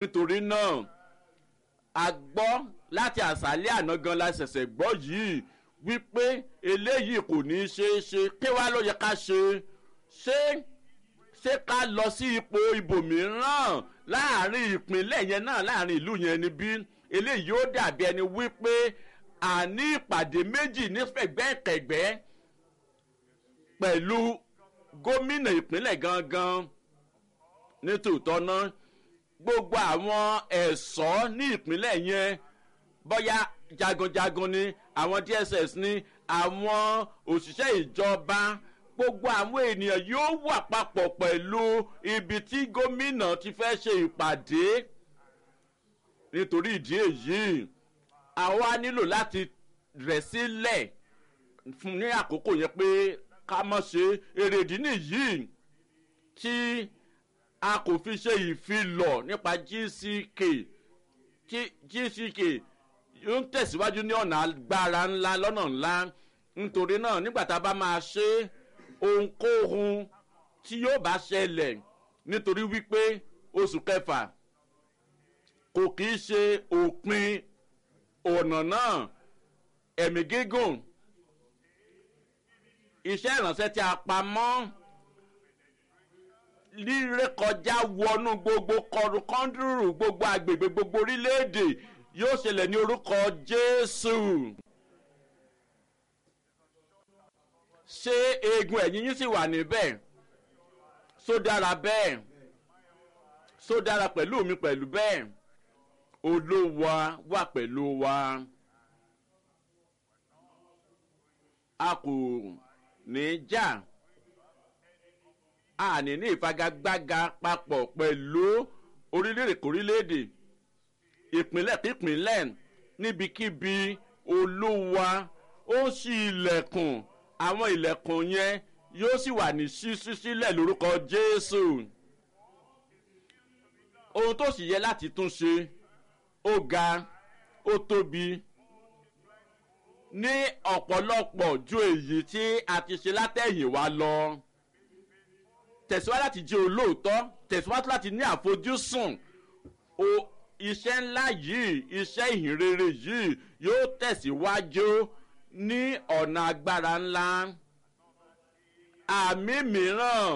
nítorí náà a gbọ́ láti àṣálẹ́ àná gan la ṣẹ̀ṣẹ̀ gbọ́ yìí wípé eléyìí kò ní í ṣeé ṣe kí wàá ló yẹ ká ṣe ṣé ṣé ká lọ sí ipò ibòmíràn láàrin ìpínlẹ̀ yẹn náà láàrin ìlú yẹn níbí eléyìí ó dàbí ẹni wípé àní ìpàdé méjì nífẹ̀gbẹ́kẹ̀gbẹ́ pẹ̀lú gómìnà ìpínlẹ̀ gangan nítòótọ́ náà gbogbo àwọn ẹ̀ṣọ́ ní ìpínlẹ̀ yẹn bóyá jagunjagun ni àwọn dss ni àwọn òṣìṣẹ́ ìjọba gbogbo àwọn ènìyàn yóò wà papọ̀ pẹ̀lú ibi tí gómìnà ti fẹ́ ṣe ìpàdé nítorí ìdí èyí àwa nílò láti rẹ̀ sílẹ̀ fún ní àkókò yẹn pé ká mọ̀ ṣe èrèdí nìyí tí a kò fi ṣe ìfilọ̀ nípa gck tí gck yóò ń tẹ̀síwájú ní ọ̀nà agbára ńlá lọ́nà ńlá nítorí náà nígbà tá a bá máa ṣe ohunkóhun tí yóò bá ṣẹlẹ̀ nítorí wípé oṣù kẹfà kò kì í ṣe òpin ọ̀nà náà ẹ̀mí gígùn iṣẹ́ ìrànṣẹ́ tí a pa mọ́ lírékọjá wọnú gbogbo kọdùkọ́ndùrù gbogbo agbègbè gbogbo orílẹ̀-èdè yóò ṣẹlẹ̀ ní orúkọ jésù. ṣé eegun ẹ̀yìn yín sì wà níbẹ̀ só dára bẹ́ẹ̀ só dára pẹ̀lú mi pẹ̀lú bẹ́ẹ̀ olówó wà pẹ̀lú wa a kò ní jà a ní ní ìfagagbága papọ̀ pẹ̀lú orílẹ̀-èdè kórílẹ̀-èdè ìpínlẹ̀ kípínlẹ̀ níbikíbi olúwa ó ṣí ilẹ̀kùn àwọn ilẹ̀kùn yẹn yóò sì wà ní ṣíṣí sílẹ̀ lórúkọ jésù ohun tó sì yẹ láti tún ṣe ó ga ó tóbi ní ọ̀pọ̀lọpọ̀ ju èyí tí a ti ṣe látẹ̀yìn wa lọ tẹ̀síwájú láti jẹ́ olóòótọ́ tẹ̀síwájú láti ní àfojúsùn o iṣẹ́ ńlá yìí iṣẹ́ ìhìnrere yìí yóò tẹ̀síwájú ní ọ̀nà agbára ńlá àmì mìíràn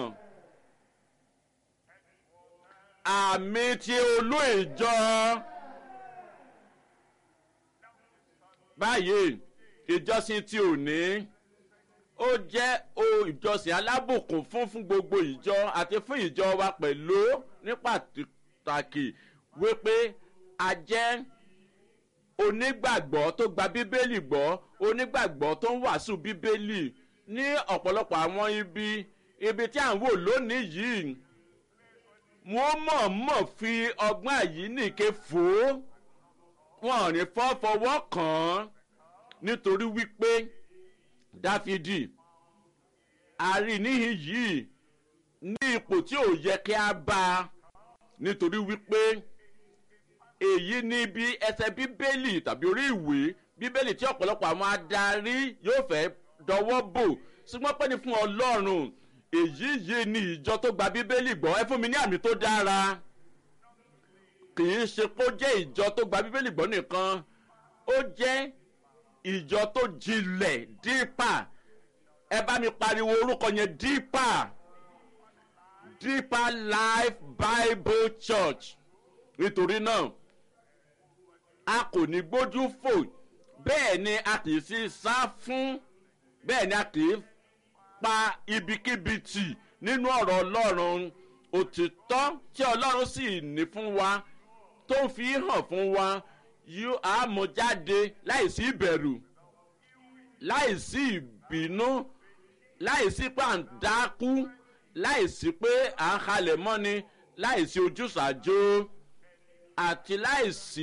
àmì tí olú ìjọ báyìí ìjọsìn tí ò ní ó jẹ́ o ìjọsìn alábùkún fún fún gbogbo ìjọ àti fún ìjọ wa pẹ̀lú ní pàtàkì wípé a jẹ́ onígbàgbọ́ tó gba bíbélì gbọ́ onígbàgbọ́ tó ń wàásù bíbélì ní ọ̀pọ̀lọpọ̀ àwọn ibi ibi tí à ń wò lónìí yìí wọ́n mọ̀ọ́mọ̀ fi ọgbọ́n àyíníke fò ó wọn ò ní fọ́ fọwọ́ kàn án nítorí wípé dáfídì àríníhìn yìí ní ipò tí ò yẹ kí a bá a nítorí wípé èyí ní bí ẹsẹ bíbélì tàbí orí ìwé bíbélì tí ọ̀pọ̀lọpọ̀ àwọn adarí yóò fẹ́ dọwọ́ bò ṣùgbọ́n pẹ́ni fún ọlọ́run èyí yìí ni ìjọ tó gba bíbélì gbọ́ ẹ fún mi ní àmì tó dára kì í ṣe kó jẹ́ ìjọ tó gba bíbélì gbọ́ nìkan ó jẹ́ ìjọ tó jinlẹ̀ dípà ẹ bá mi pariwo orúkọ yẹn dípà deeper life bible church nítorí náà a kò ní gbójú fò bẹ́ẹ̀ ni a kì í sí sá fún bẹ́ẹ̀ ni a kì í pa ibikíbi tì nínú ọ̀rọ̀ ọlọ́run òtítọ́ tí ọlọ́run sì ní fún wa tó ń fi hàn fún wa yóò á mú jáde láìsí ìbẹ̀rù láìsí ìbínú láìsí pàǹdákú láìsí pé à ń halẹ̀ mọ́ni láìsí ojúṣàjò àti láìsí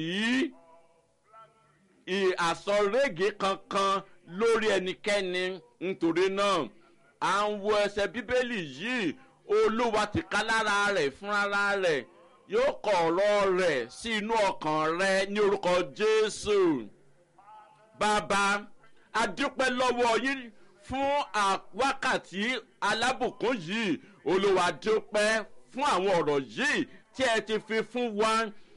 àsọrége kankan lórí ẹnikẹ́ni nítorí náà à ń wo ẹsẹ̀ bíbélì yìí olúwa ti ká lára rẹ̀ fúnra rẹ̀ yóò kọ ọ̀rọ̀ rẹ̀ sí inú ọkàn rẹ ní orúkọ jésù bàbá adúpẹ́ lọ́wọ́ yín fún wákàtí alábùkún yìí olúwa dúpẹ́ fún àwọn ọ̀rọ̀ yìí tí ẹ ti fi fún wa